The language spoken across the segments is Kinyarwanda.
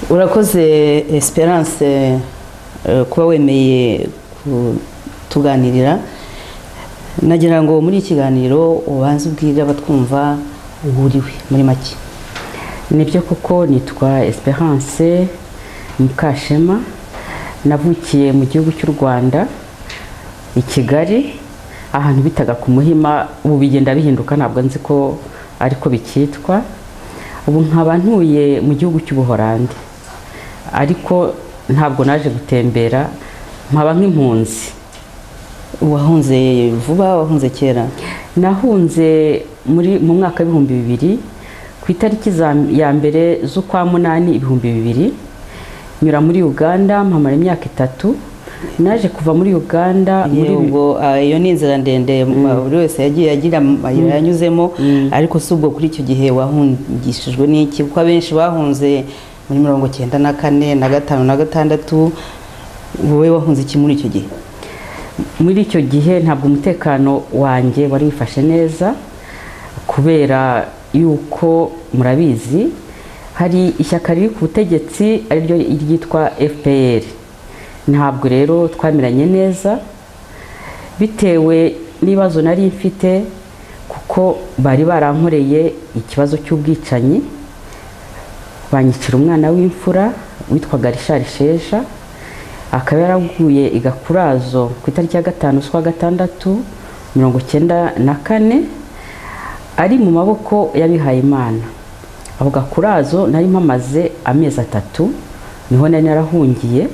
urakoze esperance kuba wemeye kutuganirira nagira ngo muri iki kiganiro ubanze ubwire abatwumva uburiwe muri make nibyo kuko nitwa esperance mukashema navukiye mu gihugu cy'u rwanda i kigali ahantu bitaga ku muhima ubu bigenda bihinduka ntabwo nzi ko ariko bikitwa ubu nkaba ntuye mu gihugu cy'ubuhorandi ariko ntabwo naje gutembera nkaba nk'impunzi wahunze vuba wahunze kera nahunze muri mu mwaka w'ibihumbi bibiri ku itariki ya mbere z'ukwa munani ibihumbi bibiri nyura muri uganda mpamara imyaka itatu naje kuva muri uganda ubwo iyo ni inzira ndende buri wese yagiye agira amayira yanyuzemo ariko si ubwo kuri icyo gihe wahungishijwe n'iki kuko abenshi bahunze muri mirongo icyenda na kane na gatanu na gatandatu wowe wahunze iki muri icyo gihe muri icyo gihe ntabwo umutekano wanjye wari wifashe neza kubera yuko murabizi hari ishyaka riri ku butegetsi ariryo ryitwa fpr ntabwo rero twamiranye neza bitewe n'ibibazo nari mfite kuko bari barankoreye ikibazo cy'ubwicanyi banyicira umwana w'imfura witwaga rishari sheja akaba yaraguye i gakurazo ku itariki ya gatanu z'ukwa gatandatu mirongo icyenda na kane ari mu maboko y'abihaye imana ako gakurazo nari mpamaze amezi atatu niho nari narahungiye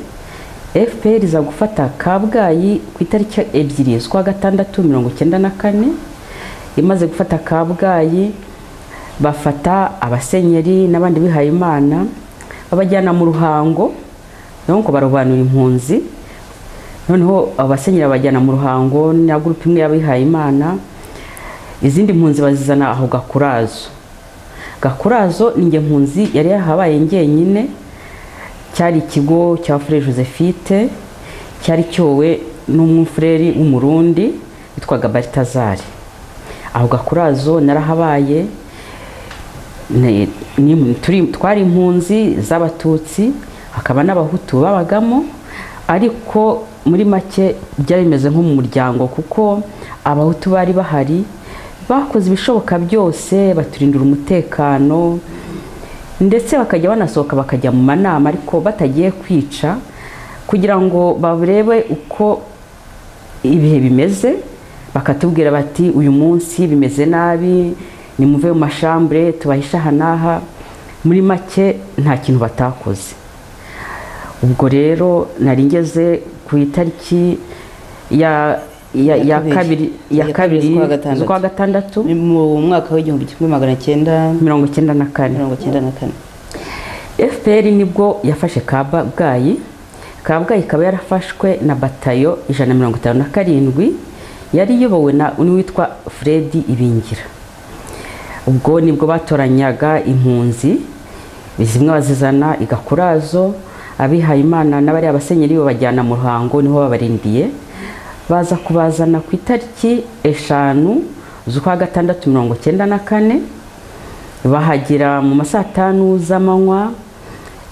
fpr iza gufata kabgayi ku itariki ebyiri z'ukwa gatandatu mirongo icyenda na kane imaze gufata kabgayi bafata abasenyeri n'abandi bihaye imana babajyana mu ruhango ngo barobanura impunzi noneho abasenyeri babajyana mu ruhango na gurupe imwe y'abihaye imana izindi mpunzi bazizana aho gakurazo gakurazo ni inge mpunzi yari yahabaye njyenyine cyari ikigo cya fure josephite cyari cyowe n'umwufureri w'umurundi witwaga baritazari aho gakurazo narahabaye twari impunzi z'abatutsi hakaba n'abahutu babagamo ariko muri make byari bimeze nko mu muryango kuko abahutu bari bahari bakoze ibishoboka byose baturindira umutekano ndetse bakajya banasohoka bakajya mu manama ariko batagiye kwica kugira ngo barebe uko ibihe bimeze bakatubwira bati uyu munsi bimeze nabi nimuve mu mashambure tubahishe aha n'aha muri make nta kintu batakoze ubwo rero nari ngeze ku itariki ya kabiri z'ukwa gatandatu mu mwaka w'igihumbi kimwe magana cyenda mirongo icyenda na kane mirongo icyenda na kane fpr nibwo yafashe kabgayi kabgayi ikaba yarafashwe na batayo ijana na mirongo itanu na karindwi yari iyobowe na n'uwitwa furedi ibingira ubwo nibwo batoranyaga impunzi zimwe bazizana igakurazo abihaye imana n'abari abasenyeri babajyana mu ruhango niho babarindiye baza kubazana ku itariki eshanu z'ukwa gatandatu mirongo cyenda na kane bahagera mu ma saa tanu z'amanywa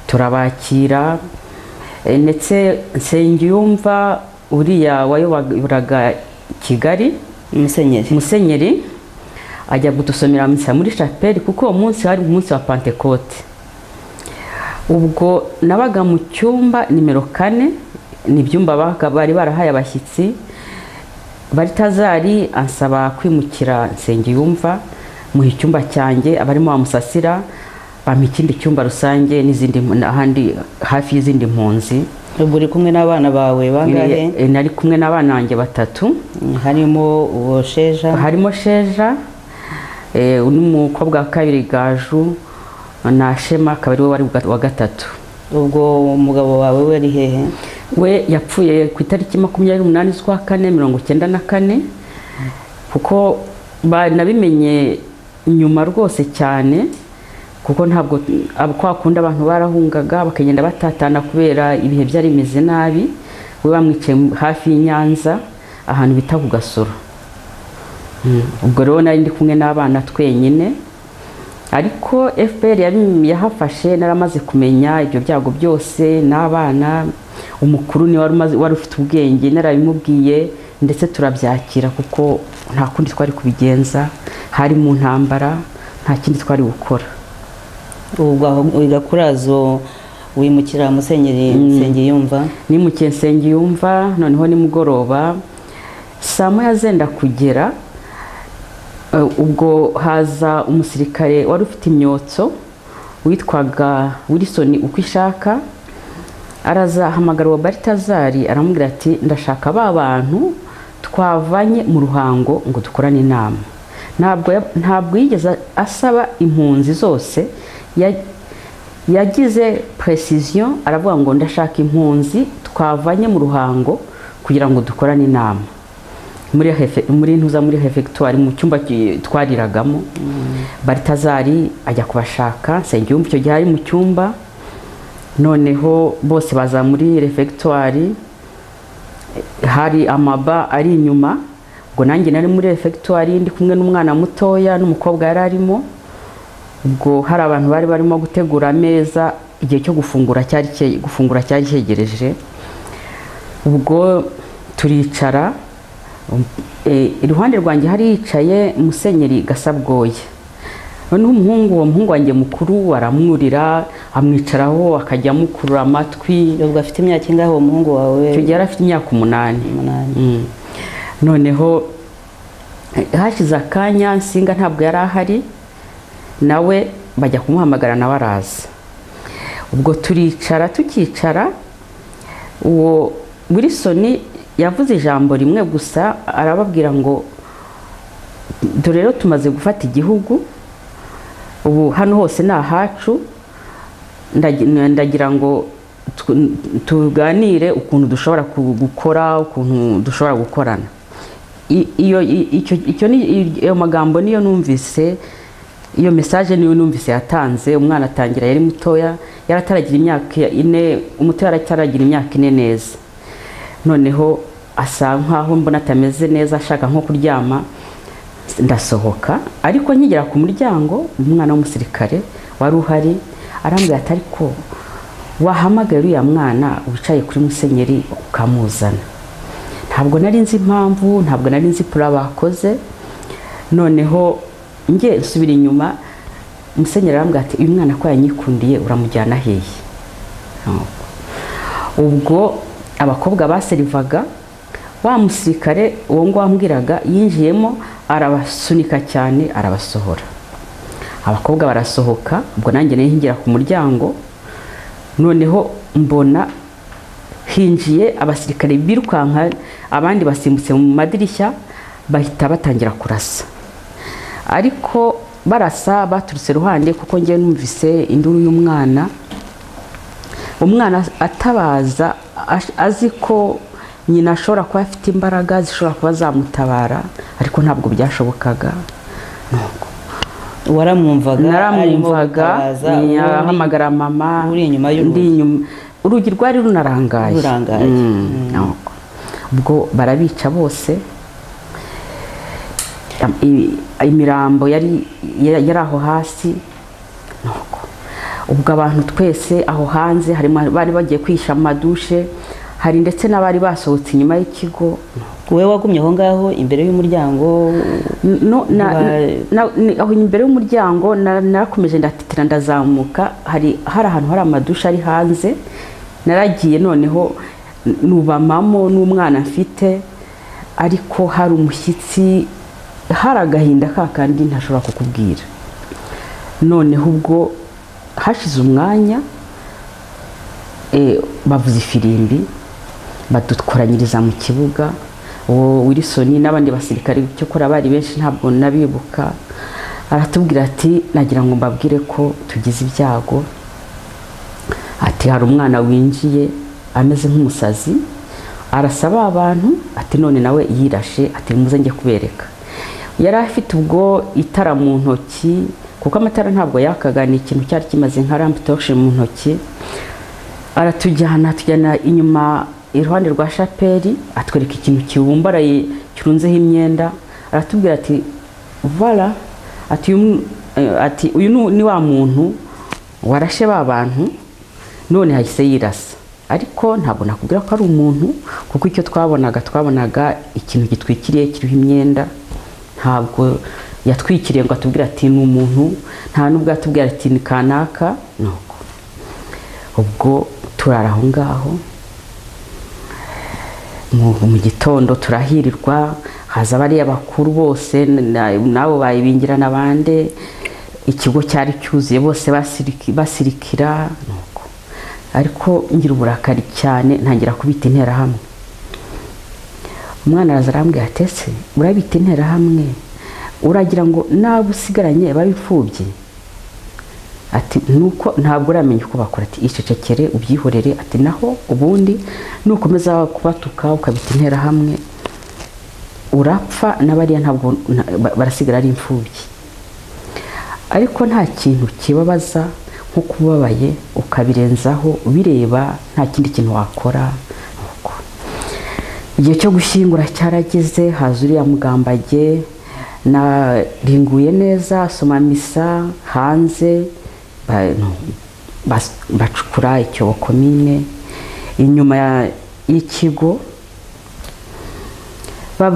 turabakira Eh, ndetse nsengiyumva uriya wayoboraga kigali umusenyeri musenyeri ajya gudusomera misa muri chapelle kuko uwo munsi hari umunsi wa pentekote ubwo nabaga mu cyumba nimero kane ni ibyumba baga- bari barahaye abashyitsi baritazari ansaba kwimukira nsengiyumva muha icyumba cyanjye abarimo bamusasira bampa ikindi cyumba rusange n'izindi ahandi hafi y'izindi mpunzi ubu uri kumwe n'abana bawe bangahe Eh, nari kumwe n'abana banjye batatu harimo uwo sheja harimo sheja eh, undi mukobwa wa kabiri gaju na shema akaba ari we wari bwa- wa gatatu ubwo umugabo wawe we ari hehe we yapfuye ku itariki makumyabiri n'umunani z'ukwa kane mirongo icyenda na kane kuko ba- nabimenye nyuma rwose cyane kuko ntabwo abo kwa kundi abantu barahungaga bakagenda batatana kubera ibihe byari bimeze nabi we bamwicaye hafi y'i Nyanza ahantu bita ku gasoro Mm, ubwo rero nari ndi kumwe n'abana twenyine ariko fpr yari- yahafashe naramaze kumenya ibyo byago byose n'abana umukuru ni wari umaze- wari ufite ubwenge narabimubwiye ndetse turabyakira kuko nta kundi twari kubigenza hari mu ntambara nta kindi twari gukora ubwo aho igakurazo wimukira musenyeri nsengiyumva nimukiye nsengiyumva noneho nimugoroba saa moya zenda kugera eh, ubwo haza umusirikare wari ufite imyotso witwaga wilson uko ishaka arazahamagara uwa baritazari aramubwira ati ndashaka ba bantu twavanye mu ruhango ngo dukorane inama ntabwo ya- ntabwo yigeze asaba impunzi zose ya- yagize precision aravuga ngo ndashaka impunzi twavanye mu ruhango kugira ngo dukorane inama muri hefe- muri ntuza muri hefegitwari mu cyumba ki- twariragamo baritazari ajya kubashaka nsengiyumva icyo gihe ari mu cyumba noneho bose baza muri refegitwari hari amaba ari inyuma ubwo nanjye nari muri refegitwari ndi kumwe n'umwana mutoya n'umukobwa yari arimo ubwo hari abantu bari barimo gutegura ameza igihe cyo gufungura cyari cye- gufungura cyari cyegereje ubwo turicara um, eh, iruhande rwanjye hari yicaye musenyeri gasabwoye noneho umuhungu uwo muhungu wanjye mukuru aramwurira amwicaraho akajya amukurura amatwi ubwo afite imyaka ingahe uwo muhungu wawe icyo gihe yari afite imyaka umunani umunani Mm. noneho eh, hashize akanya nsinga ntabwo yari ahari nawe bajya kumuhamagara nawe araza ubwo turicara tukicara uwo wilson yavuze ijambo rimwe gusa arababwira ngo dore rero tumaze gufata igihugu ubu hano hose ni ahacu ndagi- ndagira ngo tw- tuganire ukuntu dushobora ku- gukora ukuntu dushobora gukorana I- iyo i- icyo- icyo ni i- ayo magambo niyo numvise iyo mesaje niyo numvise yatanze umwana atangira yari mutoya yarataragira imyaka ine umutoya yarataragira imyaka ine neza noneho asa nkaho mbona atameze neza ashaka nko kuryama ndasohoka ariko nkigera ku muryango umwana w'umusirikare wari uhari arambwira ati ariko wahamagaye uriya mwana wicaye kuri musenyeri ukamuzana ntabwo nari nzi impamvu ntabwo nari nzi pura bakoze noneho nge nsubira inyuma musenyeri arambwira ati uyu mwana ko yanyikundiye uramujyana hehe ubwo abakobwa baserivaga wa musirikare uwo ngo wambwiraga yinjiyemo arabasunika cyane arabasohora abakobwa barasohoka ubwo nanjye nayo hinjira ku muryango noneho mbona hinjiye abasirikare birukanka abandi basimbutse mu madirishya bahita batangira kurasa ariko barasa baturutse iruhande kuko ngewe numvise induru y'umwana umwana atabaza ash- azi ko nyina ashobora kuba afite imbaraga zishobora kuba zamutabara ariko ntabwo byashobokaga Nuko waramwumvaga arimo naramwumvaga gutabaza, ubundi- yahamagara mama uri inyuma y'urugi. ndi inyuma urugi rwari runarangaye Rurangaye. Mm, nuko. ubwo barabica bose Am- i- imirambo yari yari yari aho hasi nuko ubwo abantu twese aho hanze harimo bari bagiye kwisha amadushe hari ndetse n'abari basohotse inyuma y'ikigo wowe wagumye aho ngaho imbere y'umuryango no, na, Wa- na, ni- aho imbere y'umuryango na- narakomeje ndatitira ndazamuka hari hari ahantu hari amadusha ari hanze naragiye noneho n- nubamamo n'umwana mfite ariko hari umushyitsi hari agahinda ka kandi ntashobora kukubwira noneho ubwo hashize umwanya eh, bavuza ifirimbi badukoranyiriza mu kibuga uwo wilisoni n'abandi basirikare cyokora bari benshi ntabwo nabibuka aratubwira ati nagira ngo mbabwire ko tugize ibyago ati hari umwana winjiye ameze nk'umusazi arasaba abantu ati none nawe yirashe ati muze njye kubereka yari afite ubwo itara mu ntoki kuko amatara ntabwo yakaga ni ikintu cyari kimaze nka ramptorche mu ntoki aratujyana atujyana inyuma iruhande rwa shapeli atwereka ikintu kibumbaraye kirunzeho imyenda aratubwira ati vala ati uyu mu- eh, ati uyu ni- ni wa muntu warashe ba bantu none yahise yirasa ariko ntabwo nakubwira ko ari umuntu kuko icyo twabonaga twabonaga ikintu gitwikiriye kiriho imyenda ntabwo yatwikiriye ngo atubwire ati ni umuntu nta n'ubwo yatubwira ati ni kanaka nuko ubwo turara aho ngaho mu mu gitondo turahirirwa haza bariya bakuru bose na- nabo bayibingira n'abandi ikigo cyari cyuzuye bose basiriki- basirikira nuko. ariko ngira uburakari cyane ntangira kubita interahamwe umwana araza arambwira atese urabita interahamwe uragira ngo n'abo usigaranye babipfubye ati nuko ntabwo uramenya uko bakora ati icecekere ubyihorere ati naho ubundi nukomeza kubatuka ukabita interahamwe urapfa n'abariya ntabwo na- ba- barasigara ari imfubyi ariko nta kintu kibabaza nko kubabaye ukabirenzaho ubireba nta kindi kintu wakora nuko igihe cyo gushyingura cyarageze haza uriya mugambage naringuye neza asoma misa hanze ba- no, bas- bacukura icyobo komine inyuma ya- y'ikigo Ba-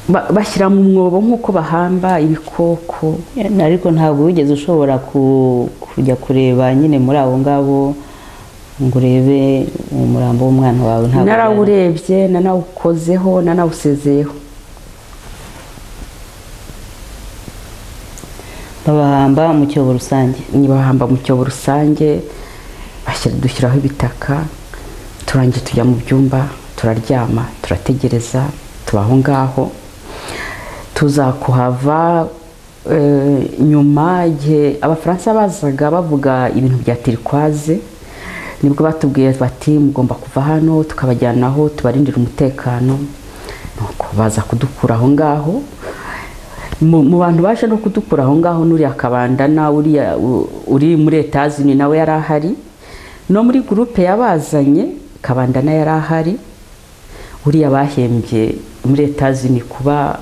ba- bashyira mu mwobo nk'uko bahamba ibikoko ariko ntabwo wigeze ushobora ku- kujya kureba nyine muri abo ngabo ngo urebe umurambo w'umwana wawe ntabwo narawurebye nanawukozeho nanawusezeyeho babahamba mu cyobo rusange nibahamba mu cyobo rusange bashyira- dushyiraho ibitaka turangiye tujya mu byumba turaryama turategereza tuba aho ngaho tuza kuhava eh, nyuma igihe abafaransa bazaga bavuga ibintu bya tirikwaze nibwo batubwiye bati mugomba kuva hano tukabajyana aho tubarindira umutekano nuko baza kudukura aho ngaho mu mu bantu baje no kudukura aho ngaho n'uriya kabandana uriya u- uri muri etazini nawe yari ahari no muri gurupe yabazanye kabandana yari ahari uriya bahembye muri etazini kuba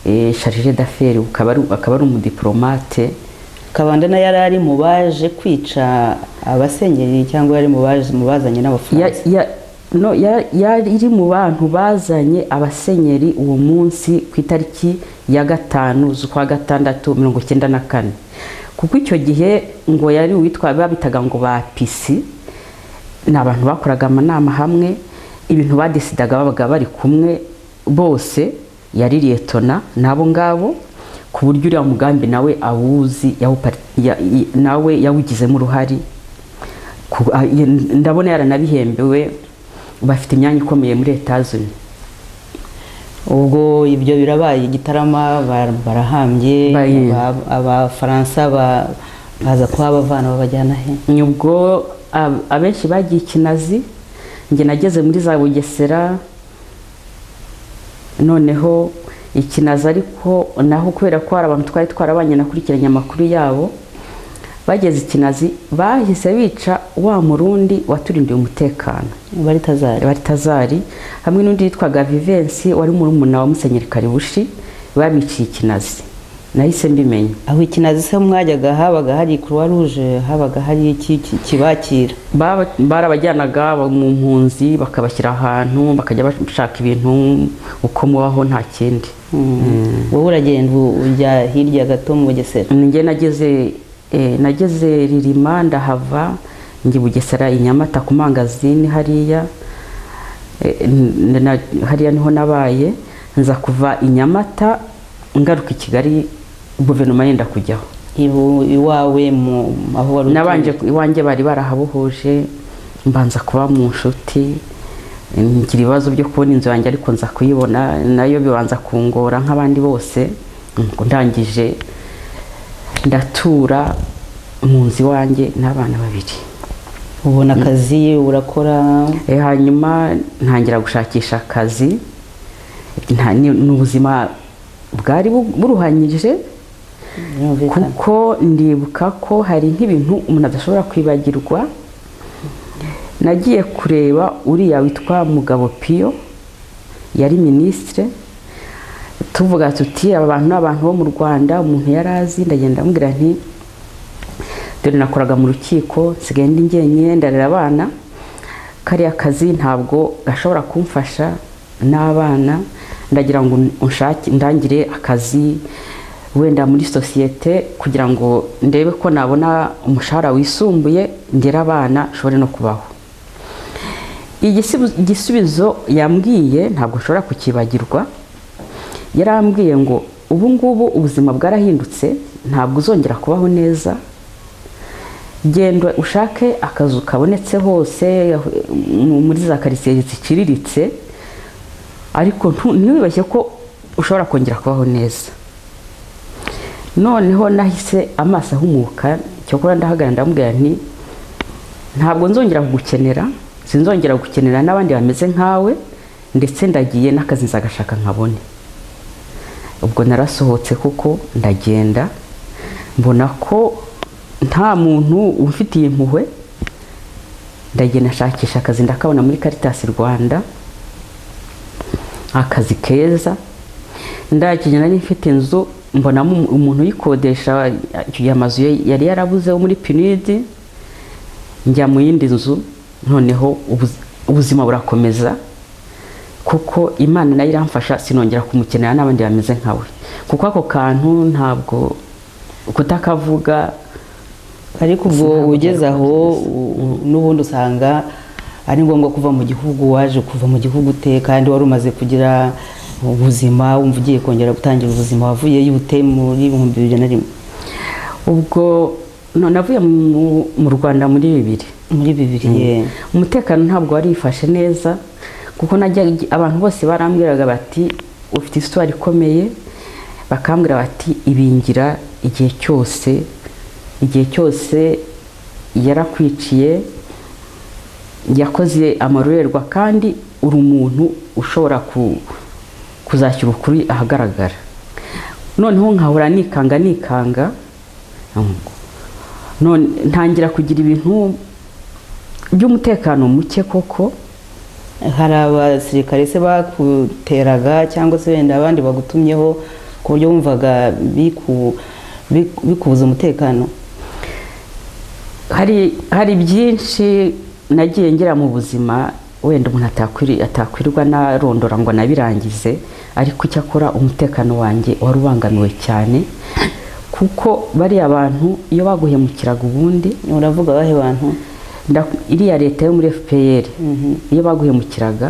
eh, sharije d'affaires ukaba ari- akaba ari umudiplomate kabandana yari ari mu baje kwica abasenyeri cyangwa yari mu baje- mu bazanye Ya- n'abafaransa ya- no, ya- yari iri mu bantu bazanye abasenyeri uwo munsi ku itariki ya gatanu z'ukwa gatandatu mirongo icyenda na kane kuko icyo gihe ngo yari uwitwa babitaga ngo ba pisi ni abantu bakoraga amanama hamwe ibintu badesidaga babaga bari kumwe bose yari liyetona n'abo ngabo ku buryo uriya mugambi nawe awuzi yawupari- ya- i- nawe yawugizemo uruhari ku- a- ye- ndabona yaranabihembewe bafite imyanya ikomeye muri etazini ubwo ibyo birabaye igitarama bar- barahambye Bayi- aba- abafaransa ba- baza kuhabavana babajyana he ubwo ab- abenshi bagiye ikinazi njye nageze muri za bugesera noneho ikinazi ariko naho kubera ko hari abantu twari twarabanyakurikiranye amakuru yabo bageze ikinazi bahise bica wa murundi waturindiye umutekano bari tazari baritazari hamwe n'undi yitwaga vivensi wari murumuna wa musenyeri karibushi babiciye ikinazi nahise mbimenya aho ikinazi se mwajyaga habaga hari kuruwa ruje habaga hari iki ki- kibakira Baba- barabajyanaga mu mpunzi bakabashyira ahantu bakajya bashaka ibintu uko mubaho nta kindi wowe uragenda u- ujya hirya gato mu bugesera njye nageze eh, nageze ririma ndahava njye bugesera i nyamata ku mangazini hariya eh, n- na- hariya niho nabaye nza kuva i nyamata ngaruka i kigali guverinoma yenda kujyaho ibu- iwawe mu aho wari utuye. nabanje iwanjye bari barahabohoje mbanza kuba mu nshuti ngira ibibazo byo kubona inzu yanjye ariko nza kuyibona nayo bibanza kungora nk'abandi bose Nuko ndangije ndatura mu nzu iwanjye n'abana babiri ubona akazi urakora Eh, hanyuma ntangira gushakisha akazi Nta- ni ni ubuzima bwari bu- buruhanyije birumvikana kuko ndibuka ko hari nk'ibintu umuntu adashobora kwibagirwa nagiye kureba uriya witwa mugabo piyo yari minisitire tuvuga tuti aba bantu ni abantu bo mu rwanda umuntu yari azi ndagenda amubwira nti dore nakoraga mu rukiko nsigaye ndi njyenyine ndarera abana kariya kazi ntabwo gashobora kumfasha n'abana ndagira ngo unshake ndangire akazi wenda muri sosiyete kugira ngo ndebe ko nabona umushahara wisumbuye ndera abana nshobore no kubaho Igisibu- igisubizo yambwiye ntabwo nshobora kukibagirwa yarambwiye ngo ubu ngubu ubuzima bwarahindutse ntabwo uzongera kubaho neza genda ushake akazu kabonetse hose mu- muri za karitsiye ziciriritse ariko ntu- ntiwibeshye ko ushobora kongera kubaho neza noneho nahise amaso ahumuka cyokora ndahagarara ndamubwira nti ntabwo nzongera kugukenera sinzongera gukenera n'abandi bameze nkawe ndetse ndagiye n'akazi nzagashaka nkabone ubwo narasohotse kuko ndagenda mbona ko nta muntu umfitiye impuhwe ndagenda nshakisha akazi ndakabona muri karitasi rwanda akazi keza ndakijya nari mfite inzu mbonamo umuntu uyikodesha icyo gihe amazu ye yari yarabuze wo muri pinidi njya mu yindi nzu noneho ubuz- ubuzima burakomeza kuko imana nayo iramfasha sinongera kumukenera n'abandi bameze nkawe kuko ako kantu ntabwo kutakavuga ariko ubwo ugeze aho u- u- n'ubundi usanga ari ngombwa kuva mu gihugu waje kuva mu gihugu ute kandi wari umaze kugira ubuzima wumva ugiye kongera gutangira ubuzima wavuyeyo ute muri ibihumbi bibiri na rimwe ubwo no- navuye mu mu rwanda muri bibiri muri bibiri ye. umutekano ntabwo warifashe neza kuko najya abantu bose barambwiraga bati ufite isitwari ikomeye bakambwira bati ibingira igihe cyose igihe cyose yarakwiciye yakoze amarorerwa kandi uri umuntu ushobora ku- kuzashyira ukuri ahagaragara noneho nkahora nikanga nikanga none ntangira kugira ibintu by'umutekano muke koko hari abasirikare se bakuteraga cyangwa se wenda abandi bagutumyeho ku buryo wumvaga biku- biku- bikubuza umutekano hari hari byinshi nagiye ngira mu buzima wenda umuntu atakwiri- atakwirirwa narondora ngo anabirangize ariko icyakora umutekano wanjye wari ubangamiwe cyane kuko bariya bantu iyo baguhemukiraga ubundi uravuga bahe bantu nda- iriya leta yo muri fpr Mhm. iyo baguhemukiraga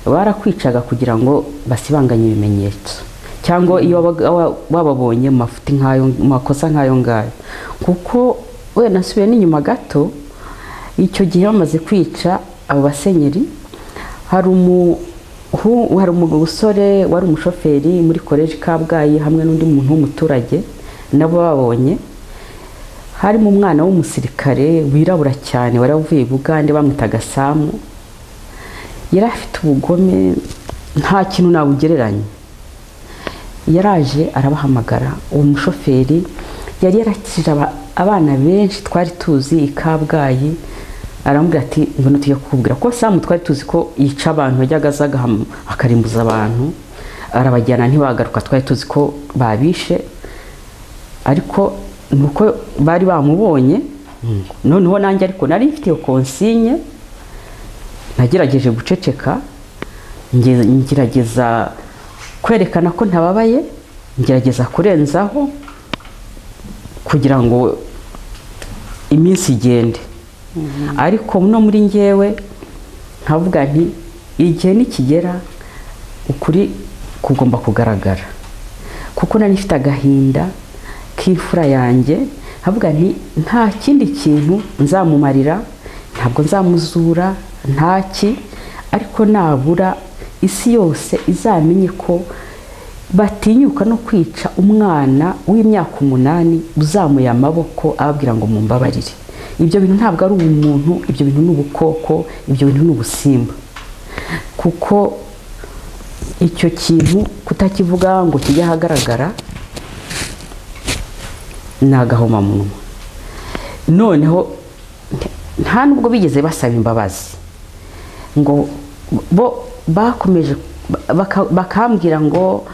barakwicaga kugira ngo basibanganye ibimenyetso cyangwa iyo wabaga- wa- wababonye mu mafuti nk'ayo mu makosa nk'ayo ngayo kuko we nasubiye n'inyuma gato icyo gihe bamaze kwica abo basenyeri hari umuhu- hari umusore wari umushoferi muri koleji kabgayi hamwe n'undi muntu w'umuturage nabo babonye harimo umwana w'umusirikare wirabura cyane wari avuye i bugande bamwitaga samu yari afite ubugome nta kintu nabugereranya yaraje arabahamagara uwo mushoferi yari yarakijije aba- abana benshi twari tuzi i kabgayi aramubwira ati mbona tujya kukubwira ko samu twari tuzi ko yica abantu yajyaga aza agahama akarimbuza abantu arabajyana ntibagaruka twari tuzi ko babishe ariko ni uko bari bamubonye noneho nanjye ariko nari mfite iyo konsinye nagerageje guceceka nge- ngerageza kwerekana ko ntababaye ngerageza kurenzaho kugira ngo iminsi igende ariko no muri ngewe nkavuga nti igihe nikigera ukuri kugomba kugaragara kuko nari mfite agahinda k'imfura yanjye nkavuga nti nta kindi kintu nzamumarira ntabwo nzamuzura ntaki ariko nabura isi yose izamenye ko batinyuka no kwica umwana w'imyaka umunani uzamuye amaboko ababwira ngo mumbabarire ibyo bintu ntabwo ari umuntu ibyo bintu ni ubukoko ibyo bintu ni ubusimba kuko icyo kintu kutakivuga ngo kijye ahagaragara ni agahomamunwa noneho nta nubwo bigeze basaba imbabazi ngo bo bakomeje baka- bakambwira ngo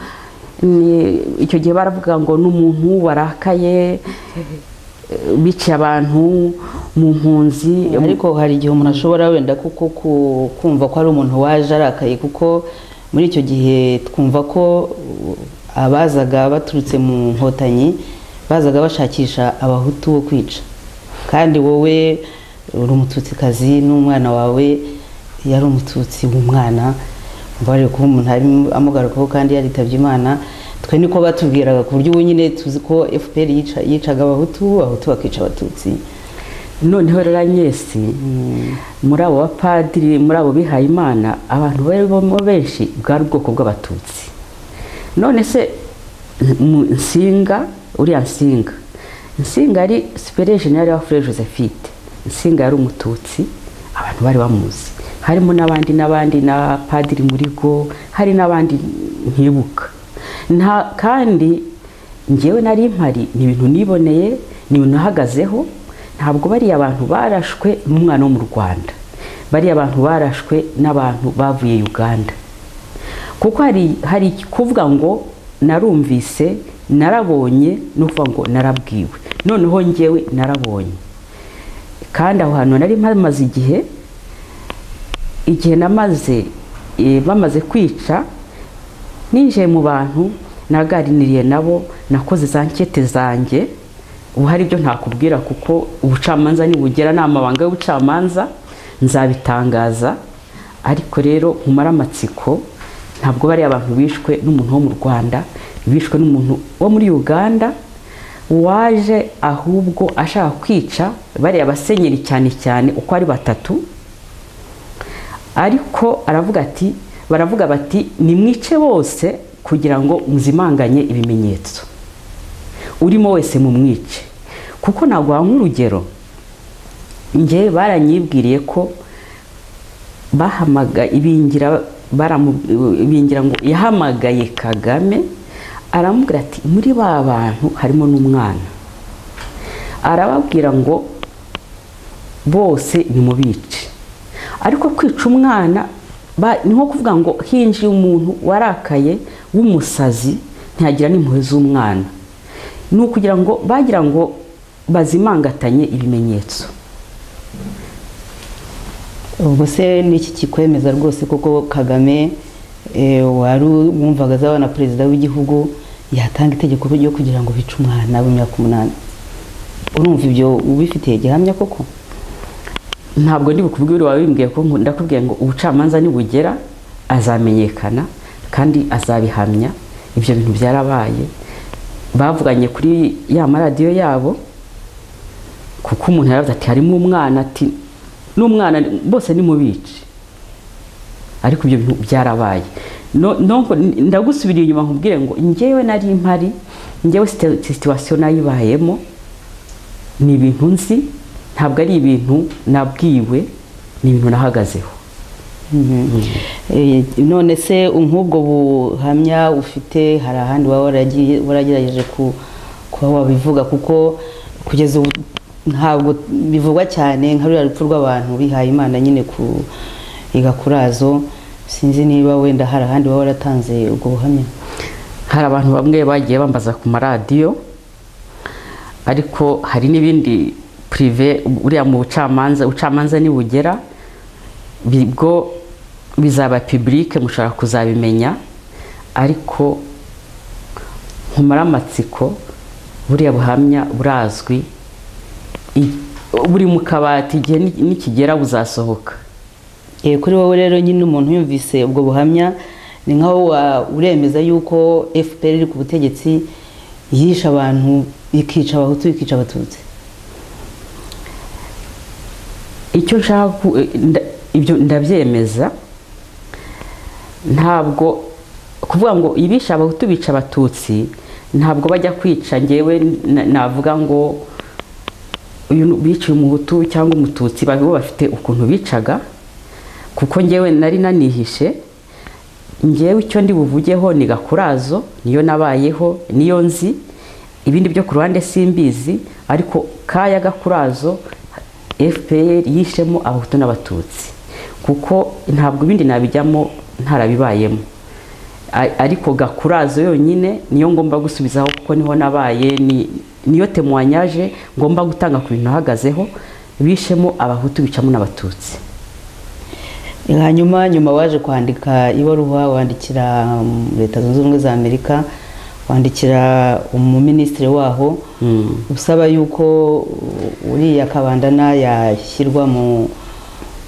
ni icyo gihe baravuga ngo n'umuntu warakaye eh, biciye abantu mu mpunzi ariko hari igihe umuntu ashobora wenda kuko ku- kumva ko ari umuntu waje arakaye kuko muri icyo gihe twumva ko uh, abazaga baturutse mu nkotanyi bazaga bashakisha abahutu bo kwica kandi wowe uri umututsikazi n'umwana wawe yari umututsi w'umwana umva rero kuba umuntu ari amugarukaho kandi yaritabye imana twe niko batubwiraga ku buryo ubu nyine tuzi ko fpr yica- yicaga abahutu abahutu bakica abatutsi noneho rero anyesi muri abo bapadiri muri abo bihaye imana abantu barimo benshi bwari ubwoko bw'abatutsi none se mu nsinga uriya nsinga nsinga yari superiye generale wa fure josephine nsinga yari umututsi abantu bari bamuzi harimo n'abandi n'abandi na padiri muri go hari n'abandi ntibuka nta kandi ngewe nari impari ni ibintu niboneye ni ibintu nahagazeho ntabwo bariya abantu barashwe n'umwana wo mu rwanda bariya abantu barashwe n'abantu bavuye uganda kuko hari hari kuvuga ngo narumvise narabonye no kuvuga ngo narabwiwe noneho ngewe narabonye kandi aho hantu nari mpamaze igihe igihe namaze eh, bamaze kwica ninjiye mu bantu naganiriye nabo nakoze za nkete zanjye ubu hari ibyo ntakubwira kuko ubucamanza nibugera ni amabanga y'ubucamanza nzabitangaza ariko rero nkumara amatsiko ntabwo bariya abantu bishwe n'umuntu wo mu rwanda bishwe n'umuntu wo muri uganda waje ahubwo ashaka kwica bariya basenyeri cyane cyane uko ari batatu ariko aravuga ati baravuga bati nimwice bose kugira ngo muzimanganye ibimenyetso urimo wese mumwice kuko naguha nk'urugero ngewe baranyibwiriye ko bahamaga ibingira baramu- ibingira ngo yahamagaye kagame aramubwira ati muri ba bantu harimo n'umwana arababwira ngo bose nimubice ariko kwica umwana ba- ni nko kuvuga ngo hinjiye umuntu warakaye w'umusazi ntiyagira n'impuhwe z'umwana ni ukugira ngo bagira ngo bazimangatanye ibimenyetso ubwo se n'iki kikwemeza rwose kuko kagame eh, wari wumvaga azaba na perezida w'igihugu yatanga itegeko ryo kugira ngo bice umwana w'imyaka umunani urumva ibyo ubifitiye gihamya koko ntabwo ndi bukubwire wabimbwiye ko nku- ndakubwiye ngo ubucamanza nibugera azamenyekana kandi azabihamya ibyo bintu byarabaye bavuganye kuri ya maradiyo yabo kuko umuntu yaravuze ati harimo umwana ati n'umwana ni- bose nimubice ariko ibyo bintu byarabaye No- nonko ndagusubiriye inyuma nkubwire ngo njyewe nari mpari njyewe site- situwasiyo nayibayemo ni ibintu nzi ntabwo ari ibintu nabwiwe ni ibintu nahagazeho Eh, none se nk'ubwo buhamya ufite hari ahandi waba waragiye- waragerageje ku- kuba wabivuga kuko kugeza ubu ntabwo bivugwa cyane nka ruriya rupfu rw'abantu bihaye imana nyine ku igakurazo sinzi niba wenda hari ahandi baba waratanze ubwo buhamya hari abantu bamwe bagiye bambaza ku maradiyo ariko hari n'ibindi purive uriya mu bucamanza ubucamanza nibugera bwo bizaba pibulike mushobora kuzabimenya ariko nkumara amatsiko buriya buhamya burazwi i- buri mu kabati igihe ni- nikigera buzasohoka Eh, kuri wowe rero nyine umuntu yumvise ubwo buhamya ni nkaho wa- uremeza yuko fpr iri ku butegetsi yishe abantu ikica abahutu ikica abatutsi icyo nshaka ku- eh, nda- ibyo ndabyemeza ntabwo kuvuga ngo ibisha abahutu bica abatutsi ntabwo bajya kwica ngewe na- navuga ngo uyu ni- biciye umuhutu cyangwa umututsi babo bafite ukuntu bicaga kuko ngewe nari nanihishe ngewe icyo ndi buvugeho ni gakurazo niyo nabayeho niyo nzi ibindi byo ku ruhande simbizi ariko kaya gakurazo fpr yishemo abahutu n'abatutsi kuko ntabwo ibindi nabijyamo ntarabibayemo A- ariko gakurazo yonyine niyo ngomba gusubizaho kuko niho nabaye ni- niyo temwanyaje ngomba gutanga ku bintu ahagazeho bishemo abahutu bicamo n'abatutsi hanyuma nyuma waje kwandika ibaruwa wandikira mm, leta zunze ubumwe za amerika wandikira umuminisitiri waho usaba yuko uh, uriya kabandana yashyirwa mu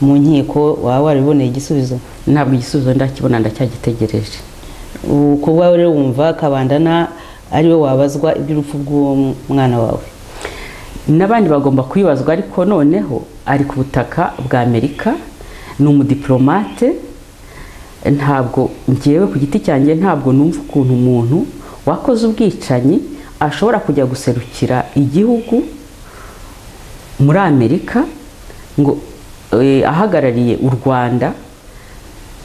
mu nkiko waba wariboneye igisubizo ntabwo igisubizo ndakibona ndacyagitegereje uko wawe rero wumva kabandana ariwe wabazwa iby'urupfu bw'umwana wawe n'abandi bagomba kwibazwa ariko noneho ari ku butaka bwa amerika ni umudiplomate ntabwo ngewe ku giti cyanjye ntabwo numva ukuntu umuntu wakoze ubwicanyi ashobora kujya guserukira igihugu muri amerika ngo eh, ahagarariye u rwanda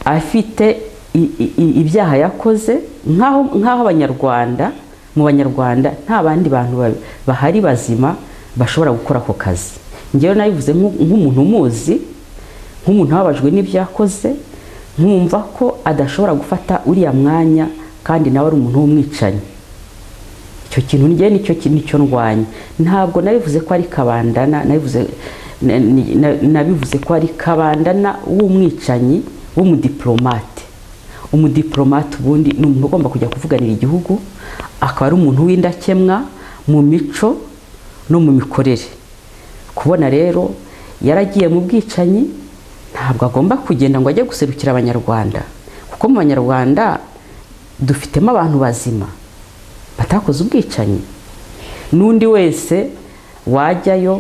afite i- i- i- ibyaha yakoze nk'aho nk'aho abanyarwanda mu banyarwanda nta bandi bantu ba- bahari bazima bashobora gukora ako kazi ngewe nabivuze nk'u- nk'umuntu umuzi nk'umuntu wababajwe n'ibyo yakoze nkumva ko adashobora gufata uriya mwanya kandi nawe ari umuntu w'umwicanyi icyo kintu njye nicyo kintu nicyo ndwanya ntabwo nabivuze ko ari kabandana nabivuze na- ni- na- nabivuze ko ari kabandana w'umwicanyi w'umudiplomate umudiplomate ubundi ni umuntu ugomba kujya kuvuganira igihugu akaba ari umuntu w'indakemwa mu mico no mu mikorere kubona rero yaragiye mu bwicanyi ntabwo agomba kugenda ngo ajye guserukira abanyarwanda kuko mu banyarwanda dufitemo abantu bazima batakoze ubwicanyi n'undi wese wajyayo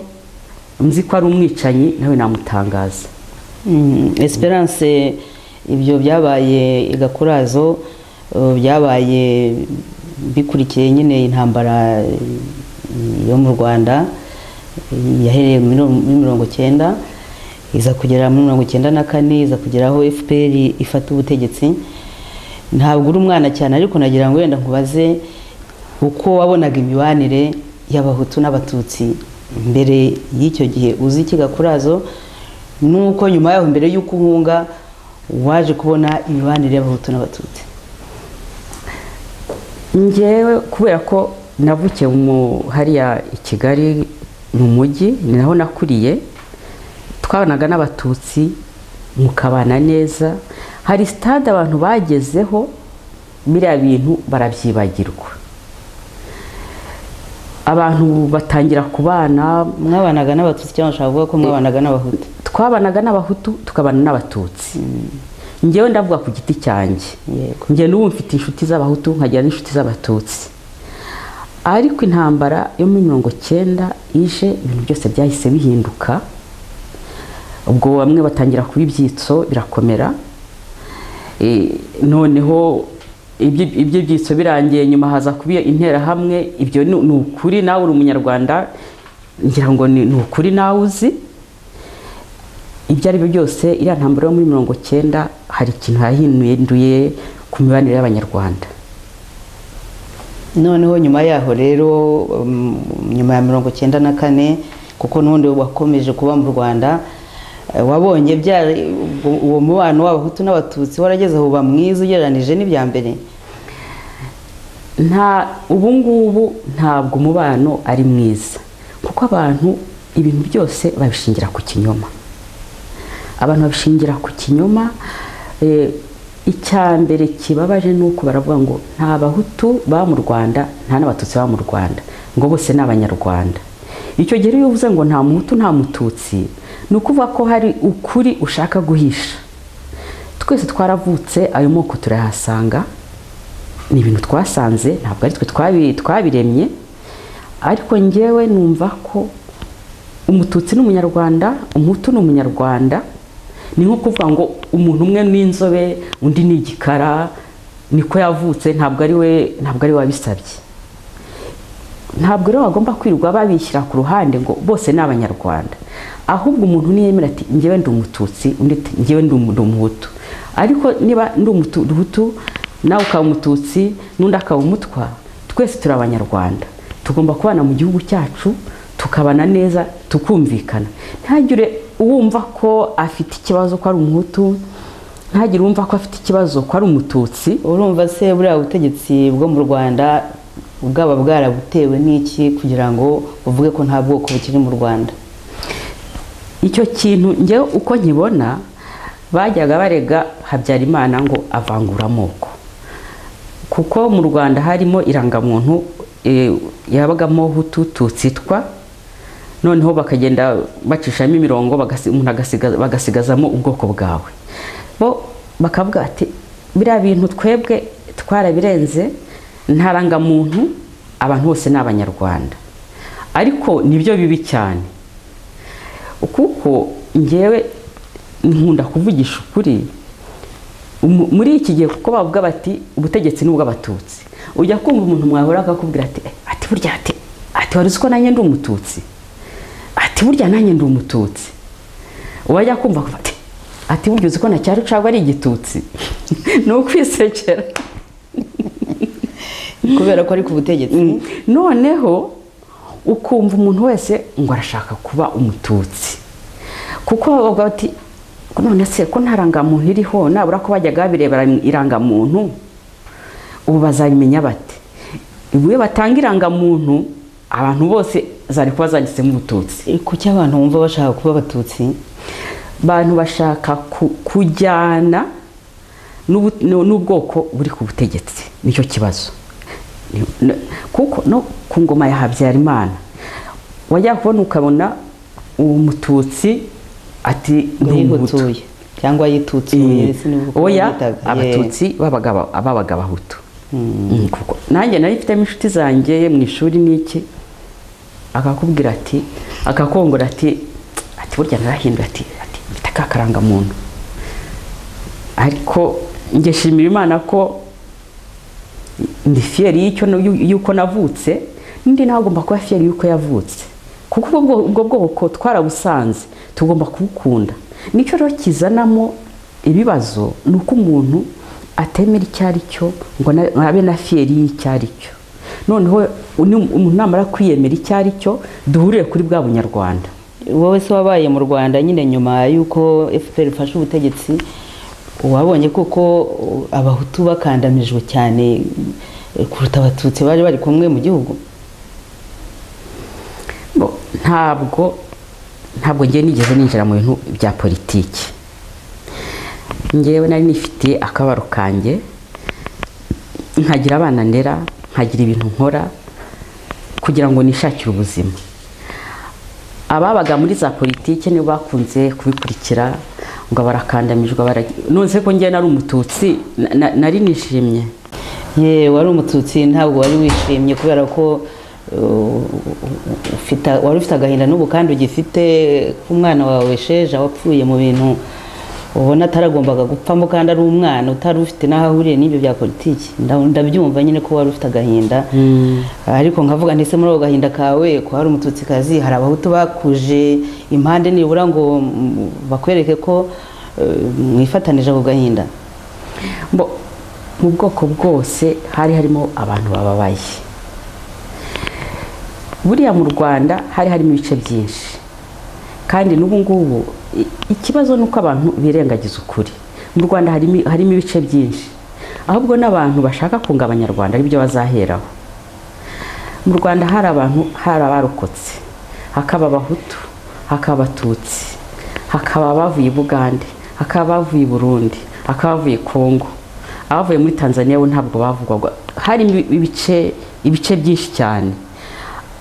nzi ko ari umwicanyi nawe namutangaza Mm, esperance ibyo byabaye igakurazo uh, byabaye bikurikiye nyine intambara eh, yo mu rwanda eh, yahereye muri muri mirongo cyenda iza kugera muri mirongo cyenda na kane iza kugeraho fpr ifata ubutegetsi ntabwo uri umwana cyane ariko nagira ngo wenda nkubaze uko wabonaga imibanire y'abahutu n'abatutsi mbere y'icyo gihe uzi iki gakurazo nuko nyuma yaho mbere y'uko uhunga waje kubona imibanire y'abahutu n'abatutsi ngewe kubera ko navukiye mu hariya i kigali mu mujyi ni naho nakuriye twabanaga n'abatutsi mukabana neza hari sitade abantu bagezeho biriya bintu barabyibagirwa abantu batangira kubana mwabanaga n'abatutsi cyangwa ushobora kuvuga ko mwabanaga n'abahutu twabanaga n'abahutu tukabana n'abatutsi njyewe ndavuga ku giti cyanjye yego njye n'ubu mfite inshuti z'abahutu nkagira n'inshuti z'abatutsi ariko intambara yo muri mirongo cyenda ije ibintu byose byahise bihinduka ubwo bamwe batangira kuba ibyitso birakomera Eh, noneho ibyo ibyo byitso birangiye nyuma haza kuba interahamwe ibyo ni ni ukuri nawe uri umunyarwanda ngira ngo ni ni ukuri nawe uzi ibyo ari byo byose iriya ntambaro yo muri mirongo cyenda hari ikintu yahinduye ku mibanire y'abanyarwanda noneho nyuma yaho rero um, nyuma ya mirongo cyenda na kane kuko n'ubundi wakomeje kuba mu rwanda eh, wabonye bya uwo mubano w'abahutu n'abatutsi warageze aho uba mwiza ugereranije n'ibya mbere nta ubu ngubu ntabwo umubano ari mwiza kuko abantu ibintu byose babishingira ku kinyoma abantu babishingira ku kinyoma eh, icya mbere kibabaje ni uko baravuga ngo nta bahutu baba mu rwanda nta n'abatutsi baba mu rwanda ngo bose ni abanyarwanda icyo gihe iyo uvuze ngo nta muhutu nta mututsi ni ukuvuga ko hari ukuri ushaka guhisha twese twaravutse ayo moko turayahasanga ni ibintu twasanze ntabwo ari twe twabi- twabiremye ariko ngewe numva ko umututsi ni umunyarwanda umuhutu ni umunyarwanda ni nko kuvuga ngo umuntu umwe ni inzobe undi ni igikara niko yavutse ntabwo ari we ntabwo ari we wabisabye ntabwo rero bagomba kwirirwa babishyira ku ruhande ngo bose ni abanyarwanda ahubwo umuntu niyemera ati ngewe ndi umututsi undi ati ngewe ndi umu- ndi umuhutu ariko niba ndi umutu- umuhutu nawe ukaba umututsi n'undi akaba umutwa twese turi abanyarwanda tugomba kubana mu gihugu cyacu tukabana neza tukumvikana ntihagire uwumva ko afite ikibazo ko ari umuhutu ntihagire uwumva ko afite ikibazo ko ari umututsi urumva se buriya butegetsi bwo mu rwanda bwaba bwarabutewe n'iki kugira ngo uvuge ko nta bwoko bukiri mu rwanda icyo kintu njyewe uko nkibona bajyaga barega habyarimana ngo avangura amoko kuko mu rwanda harimo irangamuntu eh, yabagamo hutu tutsitwa noneho bakagenda bacishamo imirongo bagasi- umuntu agasiga- bagasigazamo ubwoko bwawe bo bakavuga bati biriya bintu twebwe twarabirenze nta rangamuntu abantu bose ni abanyarwanda ariko nibyo bibi cyane kuko ngewe nkunda kuvugisha ukuri Umu- muri iki gihe kuko bavuga bati ubutegetsi ni ubw'abatutsi ujya kumva umuntu mwahura akakubwira ati "Eh, ati burya ati ati wari uzi ko nanjye ndi umututsi ati burya nanjye ndi umututsi wajya kumva akumva ati ati burya uzi ko na cyaro cagwa ari igitutsi ni ukwisekera kubera ko ari ku butegetsi noneho ukumva umuntu wese ngo arashaka kuba umututsi kuko bavuga bati none se ko nta rangamuntu iriho nabura ko bajyaga babirebera irangamuntu ubu bazabimenya bate ubu iyo batanga irangamuntu abantu bose zari kuba zanditsemo umututsi kuki abantu bumva bashaka kuba abatutsi abantu bashaka ku- kujyana n'ubu- n'u- n'ubwoko buri ku butegetsi nicyo kibazo Ni- n- kuko no ku ngoma ya habyarimana wajya kubona ukabona uwo mututsi ati ni umuhutu yihutsuye cyangwa yitutsuye sinubwo oya bamwitaga. Yeah. abatutsi babaga aba- babaga abahutu Mm, kuko nanjye nari mfitemo inshuti zanjye mu ishuri n'iki akakubwira ati akakongora ati ati burya narahindura ati ati mfite ka karangamuntu ariko njye shimira imana ko ndi fiyeri y'icyo n'yu- y'uko navutse n'undi nawe agomba kuba fiyeri y'uko yavutse kuko ubwo bwo- ubwo bwoko twarabusanze tugomba kubukunda nicyo rero kizanamo ibibazo ni uko umuntu atemera icyo ari cyo ngo na- abe na fiyeri y'icyo ari cyo noneho uni- umuntu namara kwiyemera icyo ari cyo duhurire kuri bwa bunyarwanda wowe se wabaye mu rwanda nyine nyuma y'uko fpr ifashe ubutegetsi wabonye koko uh, abahutu bakandamijwe cyane eh, kuruta abatutsi bari bari kumwe mu gihugu Bo, ntabwo ntabwo ngiye nigeze ninjira mu bintu bya politiki ngewe nari nifitiye akabaro kanjye nkagira abana ndera nkagira ibintu nkora kugira ngo nishakire ubuzima ababaga muri za politiki nibo bakunze kubikurikira ngo barakandamijwe baragi nonese ko ngewe nari umututsi na- na- nari nishimye ye wari umututsi ntabwo wari wishimye kubera ko uh, ufite wari ufite agahinda n'ubu kandi ugifite ko umwana wawe sheja wapfuye mu bintu ubona ataragombaga gupfamo kandi ari umwana utari ufite n'aho ahuriye n'ibyo bya politiki Nda- ndabyumva nyine ko wari ufite agahinda ariko nkavuga ndetse muri ako gahinda kawe ko hari umututsikazi hari abahutu bakuje impande nibura ngo mm, bakwereke ko eh, mwifatanije ako gahinda Mbo, mu bwoko bwose hari harimo abantu bababaye buriya mu rwanda hari harimo ibice byinshi kandi n'ubu ngubu i- ikibazo ni uko abantu birengagiza ukuri mu rwanda harimo harimo ibice byinshi ahubwo n'abantu bashaka kunga abanyarwanda aribyo bazaheraho mu rwanda hari abantu hari abarokotse hakaba abahutu hakaba abatutsi hakaba abavuye i bugande hakaba abavuye i burundi hakaba abavuye i kongo abavuye muri tanzania bo ntabwo bavugwaga harimo ibice ibice byinshi cyane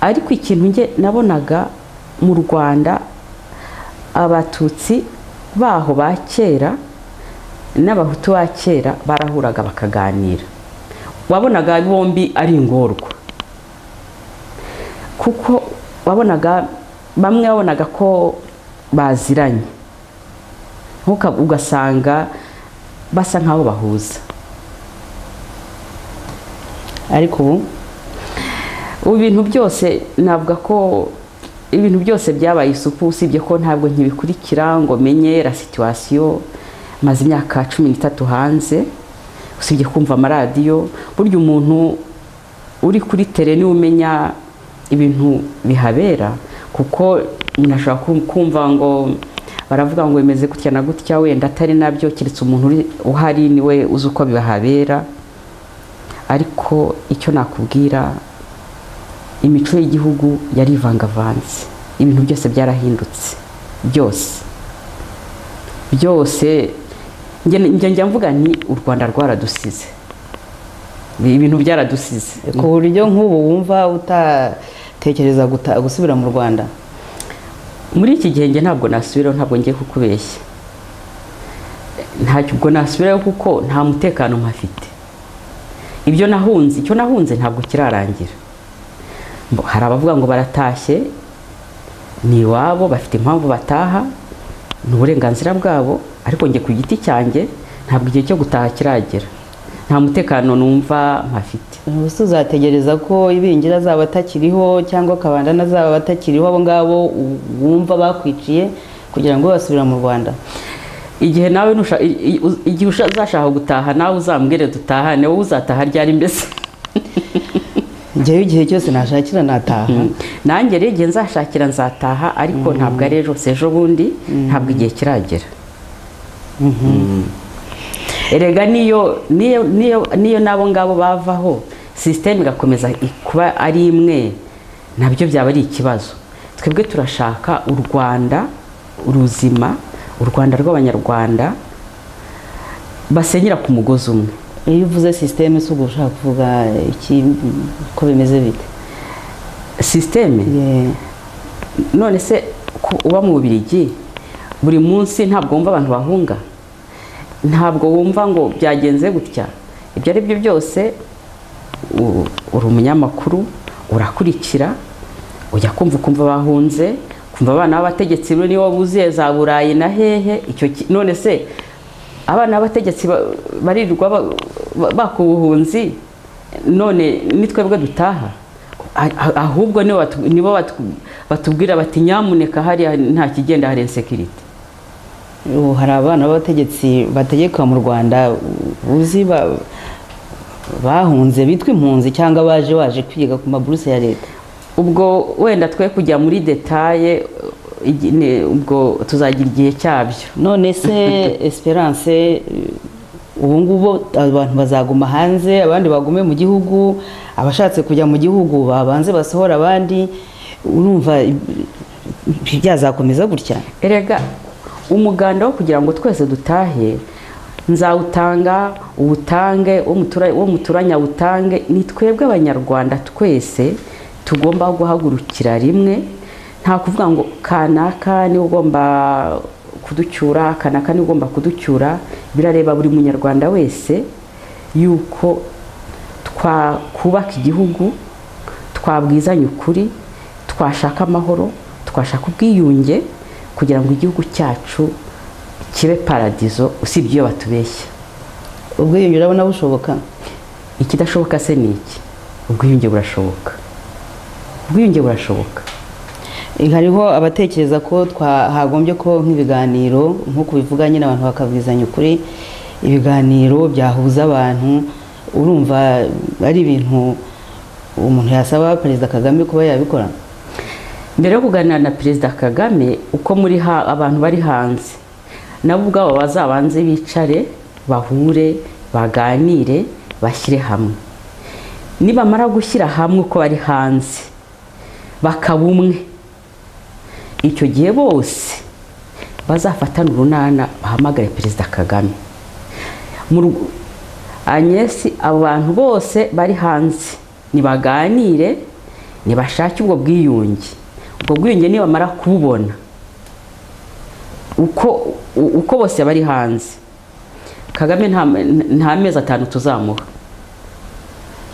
ariko ikintu nge nabonaga mu rwanda abatutsi baho ba kera n'abahutu ba kera barahuraga bakaganira wabonaga bombi ari ingorwa kuko wabonaga bamwe wabonaga ko baziranye Ntuka- ugasanga basa nk'abo bahuza ariko ubu ubu bintu byose navuga ko ibintu byose byabaye isupu usibye ko ntabwo nkibikurikira ngo menye la situwasiyo maze imyaka cumi n'itatu hanze usibye kumva amaradiyo burya umuntu uri kuri tere niwe umenya ibintu bihabera kuko umuntu ashobora kum- kumva ngo baravuga ngo bimeze gutya na gutya wenda atari nabyo keretse umuntu uri- uhari niwe uzi uko bihabera ariko icyo nakubwira imico y'igihugu yari ivangavanze ibintu byose byarahindutse byose byose njye njye njya mvuga ni u rwanda rwaradusize ibintu byaradusize ku buryo nk'ubu wumva utatekereza guta- gusubira mu rwanda muri iki gihe njye ntabwo nasubiraho ntabwo ngiye kukubeshya ntacyo ubwo nasubiraho kuko nta mutekano mpafite ibyo nahunze icyo nahunze ntabwo kirarangira Mbo- hari abavuga ngo baratashye ni iwabo bafite impamvu bataha ni uburenganzira bwabo ariko njye ku giti cyanjye ntabwo igihe cyo gutaha kiragera nta mutekano numva mpafite ubuse uzategereza ko ibingira azaba atakiriho cyangwa akabandana azaba atakiriho abo ngabo u- wumva bakwiciye kugira ngo basubira mu rwanda igihe nawe nusha- i- i- uz- igihe usha- uzashaka gutaha nawe uzambwire dutahane wowe uzataha ryari mbese njyewe igihe cyose nashakira nataha nanjye rero igihe nzashakira nzataha ariko ntabwo ari ejo si ejo bundi ntabwo igihe kiragera erega niyo niyo niyo niyo n'abo ngabo bavaho sisiteme igakomeza i- kuba ari imwe nabyo byaba ari ikibazo twebwe turashaka u rwanda uruzima u rwanda rw'abanyarwanda basenyera ku mugozi umwe iyo uvuze sisiteme si ubwo ushaka kuvuga iki ko bimeze bite sisiteme Ye- none se ku- uba mu bubirigi buri munsi ntabwo wumva abantu bahunga ntabwo wumva ngo byagenze gutya ibyo ari byo byose u- uri umunyamakuru urakurikira ujya kumva ukumva bahunze kumva abana b'abategetsi rero niwo buzuye za burayi na hehe icyo ki- none se abana b'abategetsi ba- barirwa ba- ba- baka ubuhunzi none ni twebwe dutaha Ah- ah- ahubwo nibo batu- nibo batu- batubwira bati nyamuneka hariya nta kigenda hari insekirite ubu hari abana b'abategetsi bategeka mu rwanda uzi ba- bahunze bitwa impunzi cyangwa baje baje kwiga ku maburuse ya leta ubwo wenda twe kujya muri detaye igi- ne- ubwo tuzagira igihe cyabyo none se esperance ubu ngubu abantu bazaguma hanze abandi bagume mu gihugu abashatse kujya mu gihugu babanze basohora abandi urumva byazakomeza gutya erega umuganda wo kugira ngo twese dutahe nzawutanga uwutange uwo mutura- uwo muturanye awutange ni twebwe abanyarwanda twese tugomba guhagurukira rimwe nta kuvuga ngo kanaka niwe ugomba kuducyura kanaka niwe ugomba kuducyura birareba buri munyarwanda wese yuko twakubaka igihugu twabwizanya ukuri twashaka amahoro twashaka ubwiyunge kugira ngo igihugu cyacu kibe paradizo usibye iyo batubeshya ubwiyunge urabona bushoboka ikidashoboka se ni iki ubwiyunge burashoboka ubwiyunge burashoboka hariho abatekereza ko twa- hagombye ko nk'ibiganiro nk'uko ubivuga nyine abantu bakabwizanya ukuri ibiganiro byahuza abantu urumva ari ibintu umuntu yasaba perezida kagame kuba yabikora mbere yo kuganira na perezida kagame uko muri ha- abantu bari hanze nabo ubwabo bazabanze bicare bahure baganire bashyire hamwe nibamara gushyira hamwe uko bari hanze bakaba umwe icyo gihe bose bazafatana urunana bahamagare perezida kagame Mu ru- anyesi abo bantu bose bari hanze nibaganire nibashake ubwo bwiyunge ubwo bwiyunge nibamara kububona uko u- uko bose bari hanze kagame nta nta mezi atanu tuzamuha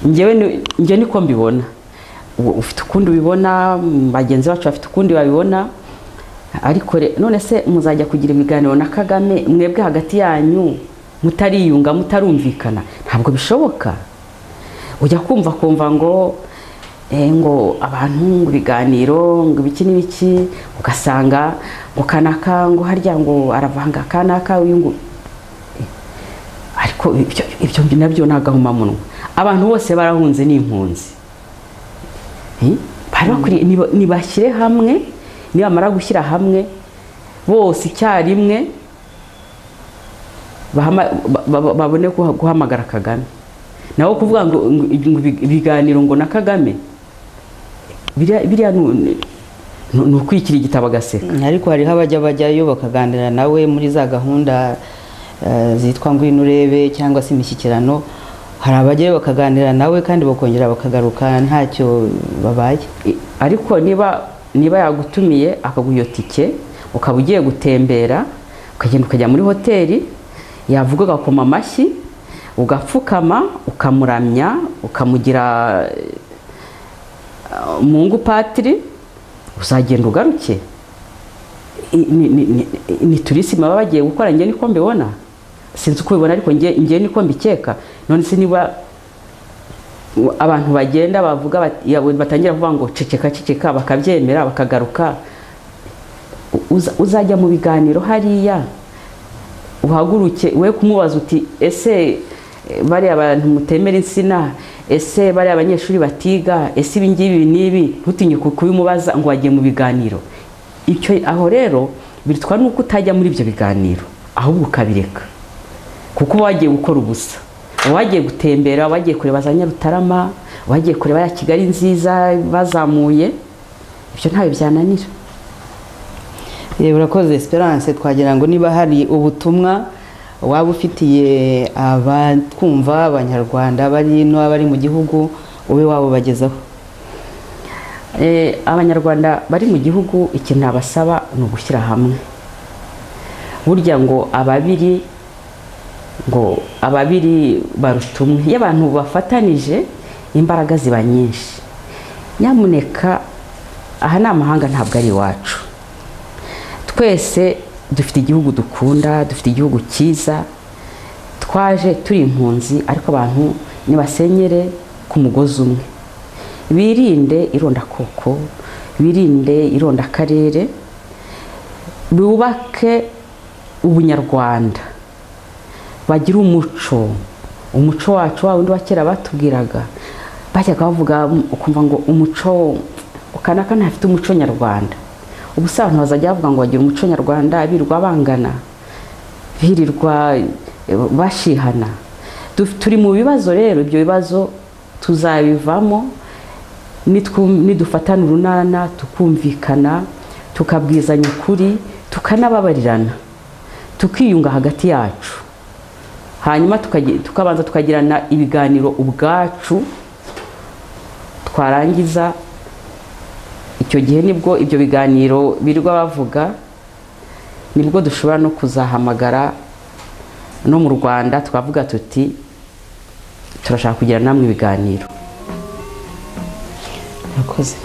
njyewe ni- njye niko mbibona U- ufite ukundi ubibona mm, bagenzi bacu bafite ukundi babibona ariko re- none se muzajya kugira ibiganiro na kagame mwebwe hagati yanyu mutariyunga mutarumvikana ntabwo bishoboka ujya kumva kumva ngo eh, ngo abantu ngo ibiganiro ngo ibiki n'ibiki ugasanga ngo kanaka ngo harya ngo aravanga kanaka uyu ngo ariko ibyo ibyo nabyo ni agahomamunwa abantu bose barahunze n'impunzi Eh? bari bakwiriye niba- nibashyire hamwe nibamara gushyira hamwe bose icyarimwe bahama- ba- ba- babone guha- guhamagara kagame nawe kuvuga ngo ngo- ngo ibi- ibiganiro ngo na kagame biriya biriya ni u- ni- ni ukwikira igitabo agaseka ariko hariho abajya bajyayo bakaganira nawe muri za gahunda eh, zitwa ngwino urebe cyangwa se imishyikirano hari abajyayo bakaganira nawe kandi bakongera bakagaruka ntacyo babaye I- ariko niba niba yagutumiye akaguha iyo tike ukaba ugiye gutembera ukagenda ukajya muri hoteli yavuga agakoma amashyi ugapfukama ukamuramya ukamugira eh, mungu patiri uzagenda ugaruke I- ni- ni- ni- ni turisima baba bagiye gukora njye niko mbibona sinzi uko ubibona ariko njye njye niko mbikeka none se niba abantu bagenda bavuga bati- ya- batangira kuvuga ngo ceceka ceceka bakabyemera bakagaruka U- uza- uzajya mu biganiro hariya uhaguruke we kumubaza uti ese eh, bariya abantu mutemera insina ese bariya abanyeshuri batiga ese ibi ngibi n'ibi ntutinye ku- kubimubaza ngo wagiye mu biganiro icyo aho rero bitwa nuko utajya muri ibyo biganiro ahubwo ukabireka kuko uba wagiye gukora ubusa uba wagiye gutembera uba wagiye kureba za nyarutarama uba wagiye kureba ya kigali nziza bazamuye ibyo ntawe byananira Eh, urakoze esperance twagira ngo niba hari ubutumwa waba ufitiye abatwumva abanyarwanda bari ino bari mu gihugu ube wabubagezaho Eh, abanyarwanda bari mu gihugu ikintu nabasaba ni ugushyira hamwe burya ngo ababiri ngo ababiri baruta umwe iyo abantu bafatanije imbaraga ziba nyinshi nyamuneka aha ni amahanga ntabwo ari iwacu twese dufite igihugu dukunda dufite igihugu cyiza twaje turi impunzi ariko abantu nibasenyere ku mugozi umwe birinde irondakoko birinde irondakarere bubake ubunyarwanda bagira umuco umuco wacu wa wundi wa kera batubwiraga bajyaga bavuga ukumva ngo umuco ukanaka ntafite umuco nyarwanda ubu se abantu bazajya bavuga ngo bagira umuco nyarwanda birirwa bangana birirwa eh, bashihana Du- turi mu bibazo rero ibyo bibazo tuzabivamo nitwu- nidufatana urunana tukumvikana tukabwizanya ukuri tukanababarirana tukiyunga hagati yacu hanyuma tukagi- tukabanza tukagirana ibiganiro ubwacu twarangiza icyo gihe nibwo ibyo biganiro birirwa bavuga nibwo dushobora no kuzahamagara no mu rwanda twavuga tuti turashaka kugira namwe ibiganiro urakoze